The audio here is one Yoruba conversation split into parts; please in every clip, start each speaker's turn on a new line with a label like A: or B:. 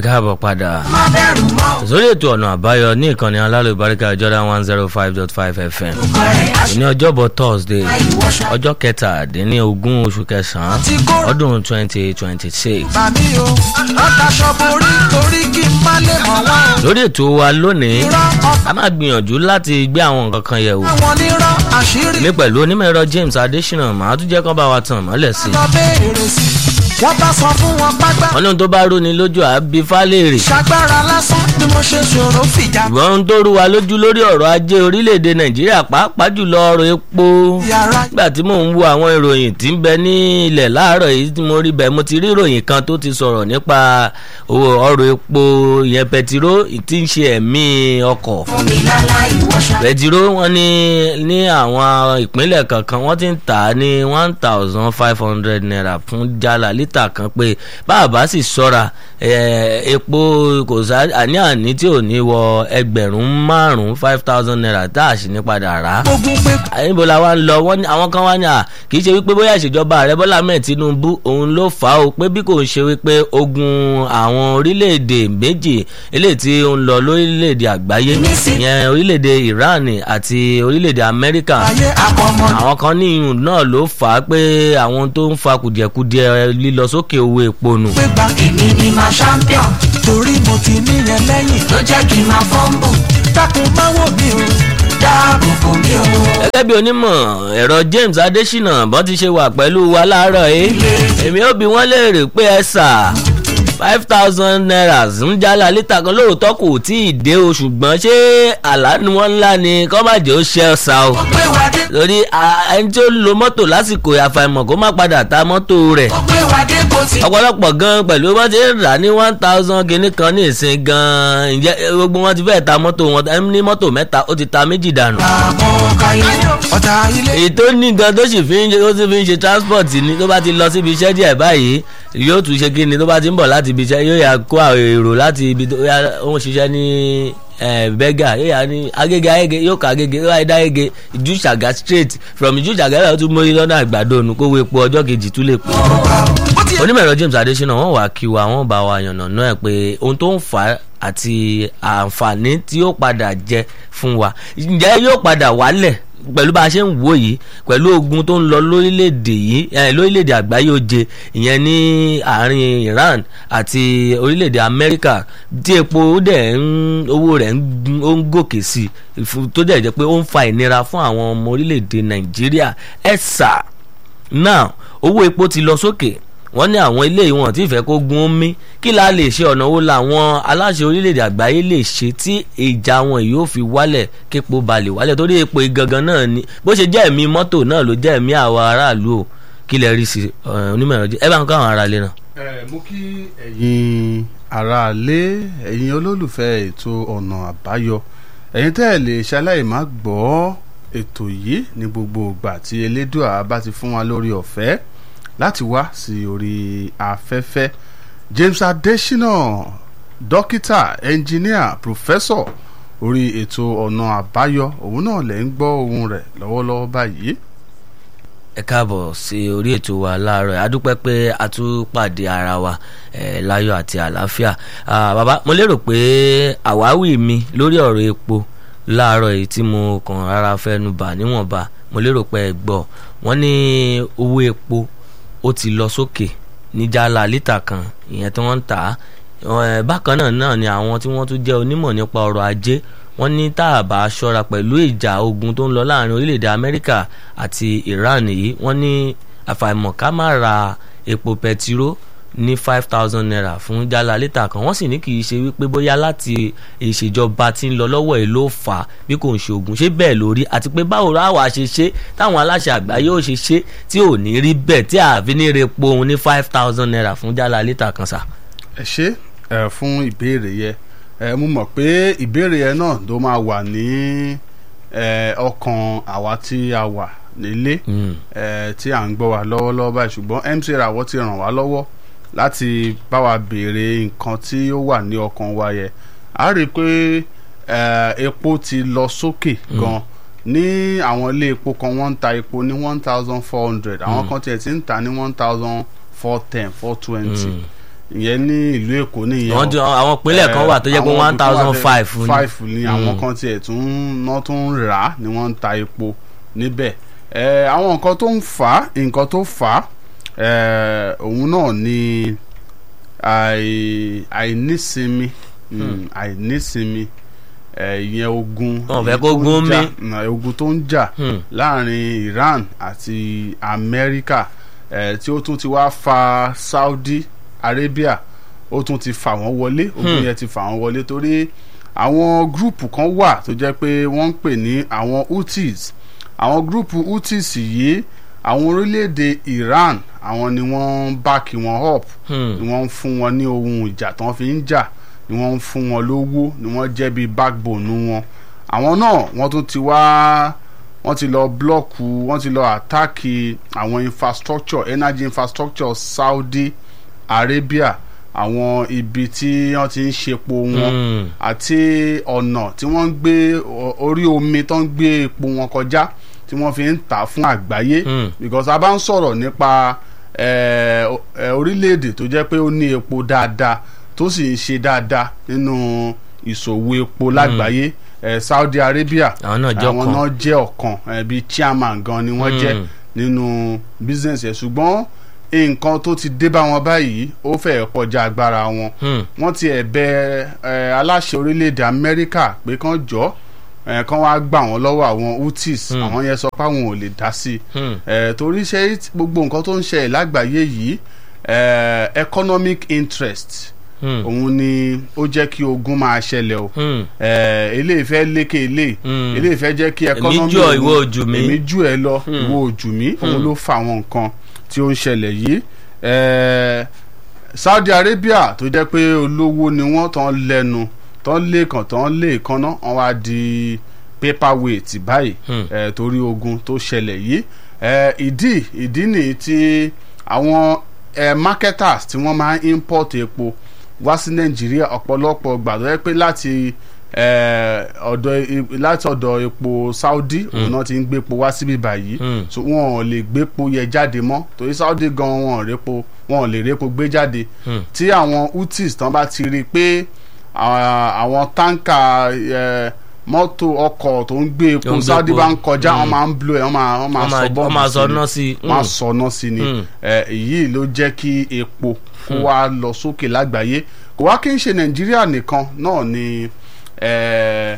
A: káàbọ̀ padà
B: má bẹ̀rù mọ́
A: sórí ètò ọ̀nà àbáyọ ní ìkànnì alálùbáríkà Jordan one zero five dot five FM
B: ọ̀rẹ́ aṣọ
A: ní ọjọ́bọ̀ Thursday
B: ìwọṣọ
A: ọjọ́ kẹtàdínlógún oṣù kẹsàn-án
B: ti kó
A: ọdún twenty twenty six
B: bàmí o wọ́n daṣọ borí torí kí n má lè mọ̀ wọ́n o.
A: lórí ètò wa lónìí
B: irọ́ ọ̀pọ̀
A: a máa gbìyànjú láti gbé àwọn nǹkan kan yẹ̀ wò
B: àwọn onírọ́ àṣírí
A: ní pẹ̀lú onímọ̀ ẹ̀rọ James Adésínà màá tún jẹ́ kán bá wa tàn mọ́lẹ̀ sí i
B: lọ béèrè sí i wọ́n bá sọ fún wọn pápá
A: wọ́n ní ohun tó bá rú ni lójú àbí fálẹ́rì
B: ṣàgbára lásán ni mo ṣe ṣòro fìjà
A: ṣùgbọ́n ohun tó rú wa lójú lórí ọ̀rọ̀ ajé orílẹ̀-èdè Nàìjíríà pàápàá jùlọ ọ̀rọ̀ epo
B: yàrá
A: nígbà tí mò ń wo àwọn ìròyìn tí ń bẹ ní ilẹ̀ láàárọ̀ yìí tí mo rí bẹ́ẹ̀ mo ti rí ìròyìn kan tó ti sọ̀rọ̀ nípa owó ọ̀rọ̀ epo ìyẹn pẹtiró tí ń ṣe ẹ̀mí ọkọ̀
B: fún mi lálá ìwọṣọ.
A: pẹtiró wọn ní ní àwọn ìpínlẹ̀ kankan wọ́n ti ń tà á ní one thousand five hundred naira fún jálá lítà kan pé báàbá sì ṣọ́ra eh, epo kò sá àní àní tí ò ní wọ ẹgbẹ̀rún márùn-ún five thousand naira tá a sì ní padà rà á
B: ogun pé
A: níbo la wá ń lọ wọ́n ní àwọn kan wá ní à kì í ṣe wípé bóyá ìṣèjọba ààrẹ bọ́lá ahmed tinubu òun ló fà á o pé bí kò ń ṣe wípé ogun àwọn orílẹ̀-èdè méjì eléyìí tí ó ń lọ lórílẹ̀-èdè àgbáyé ìyẹn orílẹ̀-èdè iran àti orílẹ̀-èdè amẹ́ríkà
B: ayé àkọmọ
A: àwọn kan ní ìyún náà ló fà á pé àwọn tó ń fa kùdìẹ̀kudiẹ lílọ sókè owó epo nù
B: pé gba èmi ni ma champion torí mo ti níyẹn lẹ́yìn ló jẹ́ kí n máa fọ́nbù dákun má wò mí o dáàbò bò mí o.
A: gẹ́gẹ́ bí onímọ̀ ẹ̀rọ James Adésínà bọ́n ti ṣe wà pẹ̀lú wa láàárọ̀ yìí èmi ò bi wọ́n léèrè pé ẹ sà five thousand naira ń jálá lítà kan lóòótọ́ kò tí ì dé o ṣùgbọ́n ṣé àlànà wọn ńlá ni kọ́ má jẹ́ ó ṣe ọ̀sà o
B: ó pé wá dé
A: lórí a- ẹni tí ó lo mọ́tò lásìkò àfàìmọ̀ kó má padà ta mọ́tò rẹ̀
B: ó pé wá dé kó ti.
A: ọ̀pọ̀lọpọ̀ gan pẹ̀lú bọ́n ti ń rà ní one thousand kìíní kan ní ìsìn gan ǹjẹ́ gbogbo wọn ti fẹ́ẹ̀ ta mọ́tò wọn ẹni ní mọ́tò mẹ́ta ó ti ta méjì dànù
B: àbọ̀ káyé ọ̀tá ilé.
A: èyí tó ní gan tó sì fi ń ṣe ó sì fi ń ṣe transport ni tó bá ti lọ síbi iṣẹ́ díẹ̀ báyìí yóò tún ṣe kí ni tó bá ti ń bọ̀ láti ibi iṣẹ́ yóò yà kó àwọn èrò láti ibi tó yà ó ń ṣiṣẹ́ ní bẹ́gà yóò yà ní agége agége yóò kọ agége yóò yà dá agége ìjú ṣàgá straight from ìjú ṣàgá yóò tún mórí lọ́nà àgbàdo nù kó wo epo ọjọ́ kejì tún lè pè
B: ó ti
A: onímọ̀ ẹ̀rọ James Adésínà wọ́n wàá kí wa wọ́n bá wa yànnà náà ẹ̀ pé ohun tó ń fà á àti àǹfààní tí yóò padà jẹ fún wa ǹjẹ́ yóò padà wálẹ̀ pẹ̀lú bá a ṣe ń wò yìí pẹ̀lú ogun tó ń lọ lórílẹ̀‐èdè yìí eh, lórílẹ̀‐èdè àgbáyé oje ìyẹn ní àárín Iran àti orílẹ̀‐èdè Amẹ́ríkà tí epo dẹ̀ ń owó rẹ̀ ń gun- ó ń gòkè sí i fún- tó dẹ̀ jẹ́ pé ó ń fa ìnira fún àwọn ọmọ orílẹ̀‐èdè Nàìjíríà ẹ̀ sà now owó epo ti lọ sókè wọ́n ní àwọn ilé ìwọ̀n tí ìfẹ́ kó gun omi kí la lè ṣe ọ̀nà wo làwọn aláṣẹ orílẹ̀-èdè àgbáyé lè ṣe tí ìjà wọn yóò fi wálẹ̀ képo balẹ̀ wálẹ̀ torí epo gangan náà ni bó ṣe jẹ́ ẹ̀mí mọ́tò náà ló jẹ́ ẹ̀mí àwọn aráàlú o kí lẹ rí sí ẹ, onímọ̀ ẹ̀rọ jẹ́ ẹ bá ń kọ́ àwọn aráalé náà.
C: ẹ mú kí ẹ̀yin aráalé ẹ̀yin olólùfẹ́ ètò ọ̀nà àbáyọ ẹ̀yin tẹ́ ẹ̀ lè ṣaláì má gbọ́ ètò yìí ní gbogbo ìgbà tí elédùà bá ti fún wa lórí ọ̀fẹ́ láti wá sí orí afẹ́fẹ́ James Adésínà dókítà ẹnjìníà pòfẹ́sọ̀ orí ètò ọ̀nà àbáyọ òun náà lẹ́ ń gbọ́ ohun rẹ̀ lọ́wọ́lọ́wọ́ báyìí
A: ẹ káàbọ̀ sí orí ètò wa láàárọ̀ yìí. a dúpẹ́ pé a tún pàdé ara wa eh, láyọ̀ àti àlàáfíà Ah, bàbá mo lérò pé àwáwí mi lórí ọ̀rọ̀ epo láàárọ̀ yìí tí mo kàn rárá fẹ́nu bà níwọ̀nba mo lérò pé ẹ gbọ́ wọ́n ní owó epo ó ti lọ sókè ní jálá lítà kan ìyẹn tí wọ́n ń tà á Eh, bákan náà náà ni àwọn tí wọ́n tún jẹ́ onímọ̀ nípa ọrọ̀ ajé wọ́n ní tá a bá ṣọ́ra pẹ̀lú ìjà ogun tó ń lọ láàrin orílẹ̀-èdè Amẹ́ríkà àti Iran yìí wọ́n ní àfàìmọ̀ ká má ra epo pẹtiró ní five thousand naira fún jálá lítà kan wọ́n sì ní kì í ṣe wípé bóyá láti ìṣèjọba tí ń lọ lọ́wọ́ ẹ̀ ló fà á bí kò ń ṣe ogun ṣé bẹ́ẹ̀ lórí àti pé báwo ráwà ṣe ṣe táwọn aláṣẹ àgbáyé ò ṣe ṣe tí ò ní rí bẹ́ẹ̀ tí àfi ní repo òun ní five thousand naira fún jálá lítà kan sà.
C: ẹ ṣé ẹ fún ìbéèrè yẹ ẹ mo mọ̀ pé ìbéèrè yẹn náà ló máa wà ní ẹ ọkàn àwa tí a wà nílé
A: Mm.
C: ẹ tí à ń gbọ́ wa lọ́wọ́lọ́wọ́ báyìí ṣùgbọ́n MC Rawọ́ ti ràn wá lọ́wọ́ láti bá wa béèrè nǹkan tí ó wà ní ọkàn wa yẹ a rí i pé ẹ epo ti lọ sókè gan ní àwọn ilé epo kan wọ́n ń ta epo ní one thousand four hundred àwọn kan tiẹ̀ ti ń ta ní one thousand four ten four twenty
A: Mm.
C: ìyẹn ní ìlú èkó nìyẹn
A: Wọ́n ti- àwọn ìpínlẹ̀ kan wà tó jẹ́ pé
C: àwọn
A: one thousand five
C: ibìkan wà tẹ́- five ni àwọn kan tiẹ̀ tún ná tún ń rà á ni wọ́n ń ta epo níbẹ̀ ẹ àwọn nǹkan tó ń fà á nǹkan tó fà á ẹ òun náà ni àì- àìnísinmi mm, àìnísinmi ẹ ìyẹn ogun
A: Wọn fẹ́
C: èyí
A: kó
C: tó ń
A: gún
C: jà-
A: mí.
C: mm, ogun tó ń jà
A: Hmm.
C: láàrin Iran àti Amẹ́ríkà ẹ tí ó tún ti wá fa Saudi Arabia ó tún ti fà wọ́n wọlé ogun
A: Hmm.
C: yẹn ti fà wọ́n wọlé torí àwọn gúrùpù kan wà tó jẹ́ pé wọ́n ń pè ní àwọn Houthis àwọn gúrùpù Houthis yìí àwọn orílẹ̀-èdè Iran àwọn ni wọ́n ń báàkì wọn up
A: Hmm.
C: ni wọ́n ń fún wọn ní ohun ìjà tí wọ́n fi ń jà ni wọ́n ń fún wọn lówó ni wọ́n jẹ́ bíi backbone wọn àwọn náà wọ́n tún ti wá wọ́n ti lọ blọ́ọ̀kù wọ́n ti lọ àtáàkì àwọn infrastructure energy infrastructure Saudi Arabia àwọn ibi tí wọ́n ti ń ṣepo wọn
A: Hmm.
C: àti ọ̀nà tí wọ́n ń gbé o- orí omi tó ń gbé epo wọn kọjá tí wọ́n fi ń tà fún àgbáyé
A: Hmm.
C: because a bá ń sọ̀rọ̀ nípa eh, o- eh, orílẹ̀-èdè tó jẹ́ pé ó ní epo dáadáa tó sì ń ṣe dáadáa nínú ìṣòwò epo lágbàáyé eh, Saudi Arabia
A: Àwọn náà jẹ́
C: àwọn
A: ọ̀kan.
C: náà jẹ́ ọ̀kan eh, bíi chairman gan ni wọ́n jẹ́
A: Hmm.
C: nínú business yẹn ṣùgbọ́n nǹkan tó ti dé bá wọn báyìí ó fẹ́ẹ̀ kọjá agbára wọn
A: Hmm.
C: wọ́n ti ẹ̀ bẹ ẹ, aláṣẹ orílẹ̀-èdè amẹ́ríkà pé kán jọ ẹ, kán wá gbà wọ́n lọ́wọ́ àwọn houthis
A: Hmm.
C: àwọn yẹn sọ pé àwọn ò lè dá sí i
A: Hmm.
C: ẹ, torí ṣe gbogbo nǹkan tó ń ṣẹlẹ̀ lágbàáyé yìí ẹ, economic interest
A: Hmm.
C: òun ni ó jẹ́ kí ogun máa ṣẹlẹ̀ o
A: Hmm.
C: ẹ, eléyìí fẹ́ lékè eléyìí
A: Hmm.
C: eléyìí fẹ́ jẹ́ kí
A: Èmi
C: economy
A: jù ọ́,
C: òun-
A: ìwọ ò jù mí.
C: èmi jù ẹ lọ ìwọ ò jù mí òun ló fa àwọn nǹkan tí ó ń ṣẹlẹ̀ yìí ẹ, Saudi Arabia tó jẹ́ pé olówó ni wọ́n tán lẹ́nu tán lẹ́ẹ̀kan tán lẹ́ẹ̀kan náà wọ́n wá di paperweight báyìí
A: Hmm.
C: ẹ, torí ogun tó ṣẹlẹ̀ yìí ẹ, ìdí ìdí nìyí tí àwọn ẹ, marketers tí wọ́n máa ń import epo wá sí Nàìjíríà ọ̀pọ̀lọpọ̀ gbà tó jẹ́ pé láti ẹ, ọ̀dọ̀ e- láti ọ̀dọ̀ epo Saudi òun náà ti ń gbépo wá síbí báyìí
A: Hmm.
C: so wọn ò lè gbépo yẹ jáde mọ́ torí Saudi gan wọn ò répo wọn ò lè répo gbé jáde
A: Hmm.
C: tí àwọn Houthis tán bá ti rí i pé à- àwọn táǹkà ẹ, mọ́tò ọkọ̀ tó ń gbé
A: Tó ń
C: epo
A: gbé
C: Saudi
A: epo.
C: bá ń kọjá
A: Hmm.
C: wọ́n máa ń blow ẹ̀ wọ́n máa wọ́n máa
A: Wọ́n
C: sọ
A: máa-
C: bọ́ọ̀bù
A: wọ́n máa sọ
C: ni.
A: ná sí i.
C: wọ́n á
A: Hmm.
C: sọ ná sí ni
A: Hmm.
C: ẹ, èyí ló jẹ́ kí epo kó wá lọ sókè lágbàáyé kò wá kí n ṣe Nàìjíríà nìkan náà ni ẹ,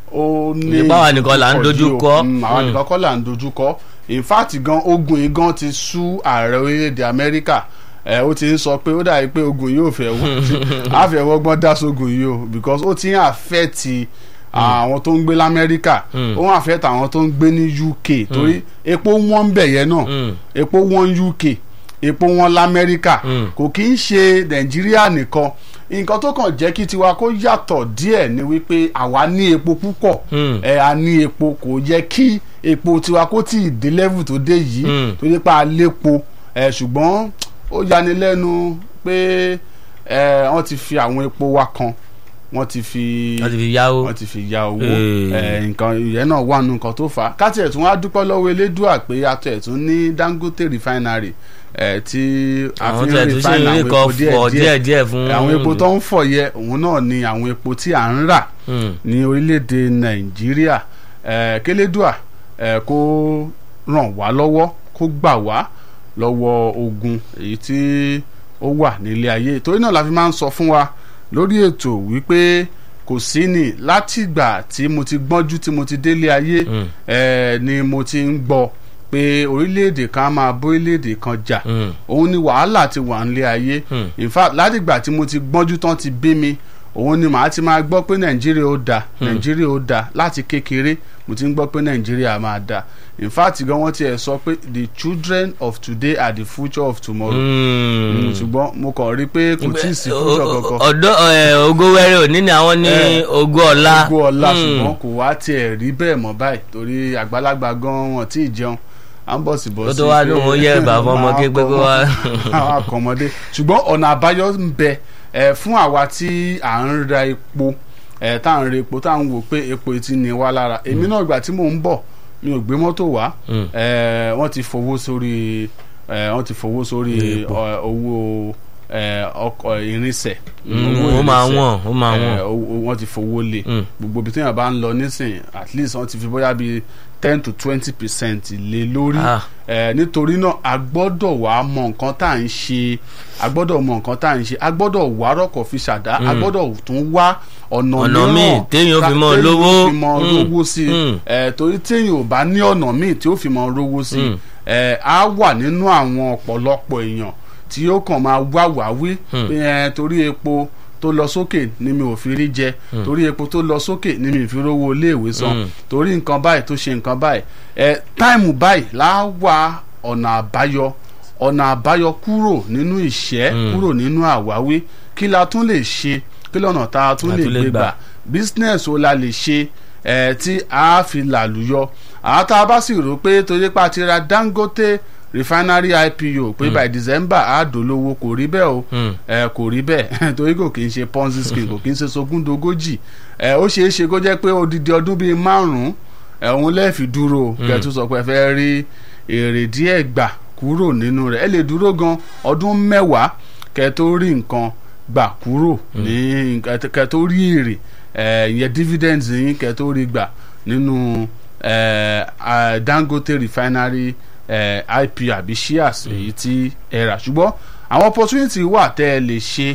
C: ó ní
A: Ìjọba wa nìkan là ń
C: ìdíkọ̀
A: dojú
C: yìí o.
A: kọ.
C: Mm, àwa
A: Hmm.
C: nìkan kọ́ là ń dojú kọ in fact gan ogun yìí gan ti sú ààrẹ orílẹ̀-èdè Amẹ́ríkà ẹ ó ti ń sọ pé ó dàbí pé ogun yìí ò fẹ́ wọ́n á fẹ́ wọ́gbọ́n dá sógun yìí o because ó ti ń àfẹ́ẹ̀tì àwọn tó ń gbé lamẹ́ríkà
A: Hmm.
C: ó ń àfẹ́ẹ̀tì àwọn tó ń gbé ní UK torí epo wọ́n ń bẹ̀ yẹn náà
A: Hmm.
C: epo wọ́n UK epo wọ́n lamẹ́ríkà
A: Hmm.
C: kò kí ń ṣe Nàìjíríà nìkan nǹkan tó kàn jẹ́ kí tiwa kó yàtọ̀ díẹ̀ ni wípé àwa ní epo púpọ̀
A: Hmm.
C: ẹ a ní epo kò yẹ kí epo tiwa kó tí ì dé level tó dé yìí
A: Mm.
C: tó yẹ pé a lépo ẹ ṣùgbọ́n ó yani lẹ́nu pé ẹ wọ́n ti fi àwọn epo wa kan wọ́n ti fi
A: wọ́n ti fi yáwó.
C: wọ́n ti fi ya owó
A: Eh.
C: ẹ nǹkan ìyẹn náà wà nù nǹkan tó fà á káti ẹ̀tún wá dúpẹ́ lọ́wọ́ elédùà pé atọ́ ẹ̀tún ní Dangote refinery ẹ tí a
A: àwọn
C: fi
A: tí
C: ń
A: ẹ̀ tún ṣe
C: refine
A: ń
C: àwọn
A: kọ́
C: epo
A: fọ̀
C: díẹ̀ díẹ̀
A: díẹ̀ díẹ̀ fún.
C: àwọn epo tó ń fọ̀ yẹ òun náà ni àwọn epo tí à ń rà
A: Hmm.
C: ní orílẹ̀-èdè nàìjíríà eh, kélédùà eh, kó ràn wá lọ́wọ́ kó gbà wá lọ́wọ́ ogun èyí tí ó wà nílé ayé torí náà la fi máa ń sọ fún wa lórí ètò wípé kò sí ni látìgbà tí mo ti gbọ́njú tí mo ti délé ayé
A: Mm.
C: eh, ni mo ti ń gbọ́ pé orílẹ̀-èdè kan á máa bórílẹ̀-èdè kan jà
A: Hmm.
C: òun ni wàhálà ti wà nílé ayé
A: Hmm.
C: in fact látìgbà tí mo ti gbọ́njú tán ti bí mi òun ni màá ti máa gbọ́ pé nàìjíríà ó da nàìjíríà ó da láti kékeré mo ti ń gbọ́ pé nàìjíríà máa da in fact gan wọ́n ti ẹ̀ sọ pé the children of today are the future of tomorrow
A: Hmm.
C: Mm, ṣùgbọ́n mo kàn rí pé kò tí ì sí future kankan
A: ọ̀dọ́ ẹ̀, ògo wẹ́rẹ́ òní ni àwọn ní
C: Eh,
A: ògo ọ̀la.
C: gbogbo ọ̀la
A: Hmm.
C: ṣùgbọ́n kò wá tiẹ̀ rí bẹ́ẹ̀ mọ́ báyìí torí àgbàlagbà gan wọn tí ì jẹun à ń bọ̀ sí bọ̀
A: Ó
C: sí
A: tó wá lóun ó yẹ bàbá ọmọ kékeré kó wá.
C: àwọn akọmọdé ṣùgbọ́n ọ̀nà àbáyọ ń bẹ ẹ, fún àwa tí à ń ra epo ẹ, tá à ń ra epo tá à ń wò pé epo ti ní wá lára èmi náà ìgbà tí mò ń bọ̀ mi ò gbé mọ́tò wá
A: Hmm.
C: ẹ, wọ́n ti fowó sórí ẹ, wọ́n ti fowó sórí
A: Epo.
C: ọ, owó eh, ọkọ̀ irinṣẹ́
A: Mm,
C: owó
A: ó máa
C: irinṣẹ́,
A: wọ̀n, ó máa
C: eh,
A: wọ̀n.
C: owó- wọ́n ti fowó lé
A: Mm.
C: gbogbo ibi tí èèyàn bá ń lọ nísìn at least wọ́n ti fi bóyá bíi ten to twenty percent lé lórí
A: Ah.
C: Eh, nítorí náà a gbọ́dọ̀ wá mọ nǹkan tá à ń ṣe a gbọ́dọ̀ mọ nǹkan tá à ń ṣe a gbọ́dọ̀ wá rọ́kọ̀ fi ṣàdá a gbọ́dọ̀ tún wá ọ̀nà
A: Ọ̀nà
C: mìíràn
A: míì téèyàn ó fi
C: tá-
A: mọ
C: téèyàn ó
A: lówó.
C: fi mọ
A: Mm.
C: lówó sí i
A: Mm.
C: Eh, torí téèyàn ò bá ní ọ̀nà míì tí ó fi mọ rówó sí i
A: Mm.
C: eh, á wà nínú àwọn ọ̀pọ̀lọpọ̀ èèyàn tí ó kàn máa wá wáwí
A: Mm.
C: pé eh, torí epo tó lọ sókè ni mi ò fi rí jẹ torí epo tó lọ sókè ni mi ò fi rówó iléèwé san
A: Mm.
C: torí nǹkan báyìí tó ṣe nǹkan báyìí ẹ táìmù báyìí là wá ọ̀nà àbáyọ ọ̀nà àbáyọ kúrò nínú ìṣẹ́
A: Mm.
C: kúrò nínú àwáwí kí la tún lè ṣe kí lọ́nà tá a tún
A: La
C: lè
A: tún lè
C: gbé
A: gbà.
C: gbà business wo la lè ṣe ẹ tí a fi làlùyọ àwọn tá a bá sì rò pé torí pa ti ra Dangote refinery IPO pé by December á dolówó kò rí bẹ́ẹ̀ o
A: Mm.
C: ẹ kò rí bẹ́ẹ̀ torí kò kí n ṣe ponzi scheme kò kí n ṣe sogúndogójì ẹ ó ṣeé ṣe kó jẹ́ pé odidi ọdún bíi márùn-ún ẹ òun lẹ́ẹ̀fì dúró kẹtù sọ pé ẹ fẹ́ rí èrè díẹ̀ gbà kúrò nínú rẹ̀ ẹ lè dúró gan ọdún mẹ́wàá kẹ tó rí nǹkan gbà kúrò ní kẹ tó rí èrè ẹ ìyẹn dividends yín kẹ tó rí gbà nínú ẹ à, Dangote refinery ẹ IPO àbí shares èyí tí ẹ rà ṣùgbọ́n àwọn opportunity wà tẹ́ ẹ lè ṣe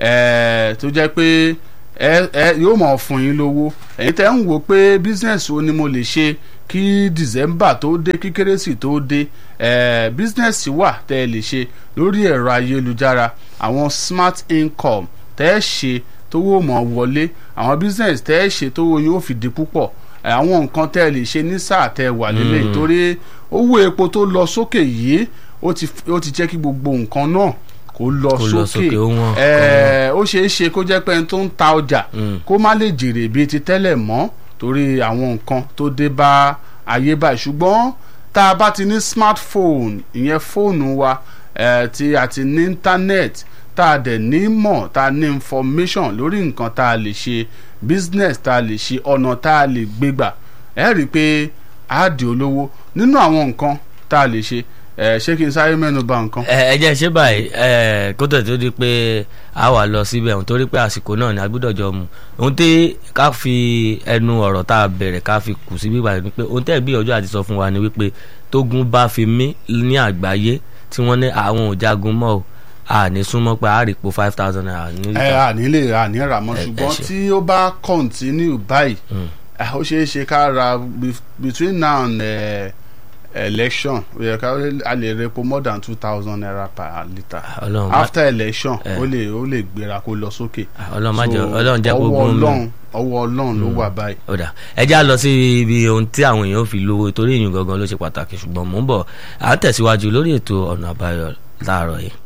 C: ẹ tó jẹ́ pé ẹ ẹ yóò mọ̀ fún yín lówó ẹ̀yin tẹ́ ń wò pé business wo ni mo lè ṣe kí December tó dé kí kérésì tó dé ẹ business wà tẹ́ ẹ lè ṣe lórí ẹ̀rọ ayélujára àwọn smart income tẹ́ ẹ ṣe tówó mọ̀ wọlé àwọn business tẹ́ ẹ ṣe tówó yóò fi di púpọ̀ ẹ, àwọn nǹkan tẹ́ ẹ lè ṣe ní sáà tẹ́ ẹ wà lélẹ̀ torí owó epo tó lọ sókè yìí ó ti ó ti jẹ́ kí gbogbo nǹkan náà kó lọ
A: Kó lọ
C: sókè
A: sókè, ó wọ́n,
C: ẹ ó ṣeé ṣe kó jẹ́ pé ẹni tó ń ta ọjà
A: Mm.
C: kó má lè jèrè bíi ti tẹ́lẹ̀ mọ́ torí àwọn nǹkan tó dé bá ayé báyìí ṣùgbọ́n tá a bá ti ní smartphone ìyẹn fóònù wa eh, tí a ti ní internet tá a dẹ̀ ní mọ̀ tá a ní information lórí nǹkan tá a lè ṣe business tá a lè ṣe ọ̀nà tá a lè gbégbà ẹ rí i pé a di olówó nínú àwọn nǹkan tá a lè ṣe eh, ṣé kí n sáré mẹ́nu bà nǹkan.
A: ẹ ẹ jẹ́ ṣé báyìí ẹ kó tẹ̀ tó di pé a wà lọ síbẹ̀ òun torí pé àsìkò náà ni a gbọ́dọ̀ jọ mu ohun tí ká fi ẹnu ọ̀rọ̀ tá a bẹ̀rẹ̀ ká fi kù sí bíbá ni pé ohun tẹ́ gbìyànjú àti sọ fún wa ni wípé tógun bá fi mí ní àgbáyé tí wọ́n ní àwọn ò jagun mọ́ o a ní súnmọ́ pé a rí po five thousand naira ní
C: ẹ
A: lítà.
C: à nílé à ní rà mọ́
A: Ẹ- ẹ
C: ṣùgbọ́n
A: ṣe.
C: tí ó bá continue báyìí
A: Mm.
C: ẹ, ó ṣeé ṣe ká ra be- between now and uh, election ó yẹ ká a lè repo more than two thousand naira per litre
A: Ọlọ́run má-
C: after election
A: ẹ.
C: ó lè ó lè gbéra kó lọ sókè.
A: Ọlọ́run má jẹ́
C: So,
A: Ọlọ́run jẹ́ kó
C: ọwọ́
A: gún mi.
C: Ọlọ́run ọwọ́ Ọlọ́run ló wà báyìí.
A: ọ̀dà ẹ já lọ sí ibi ohun tí àwọn èèyàn fi lówó torí ìyún gangan ló ṣe pàtàkì ṣùgbọ́n mò ń bọ̀ à ń tẹ̀síwájú lórí ètò ọ̀nà àbáyọ láàárọ̀ yìí.